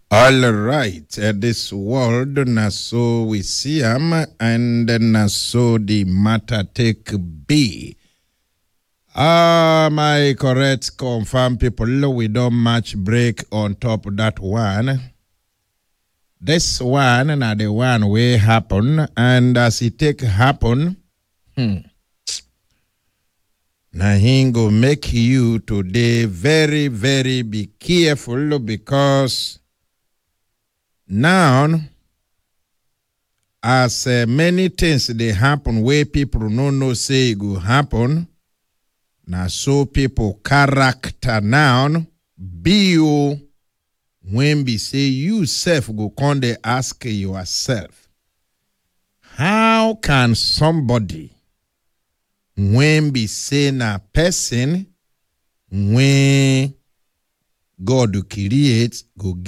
All right, uh, this world na so we see am, and na so the matter take be. Ah, my correct confirm people, we don't match break on top of that one. This one na the one way happen, and as it take happen, hmm, na him go make you today very, very be careful because now as uh, many things dey happen wey people no know say e go happen na so people character now be o when be say you sef go come dey ask yourself how can somebody when be say na person when god create go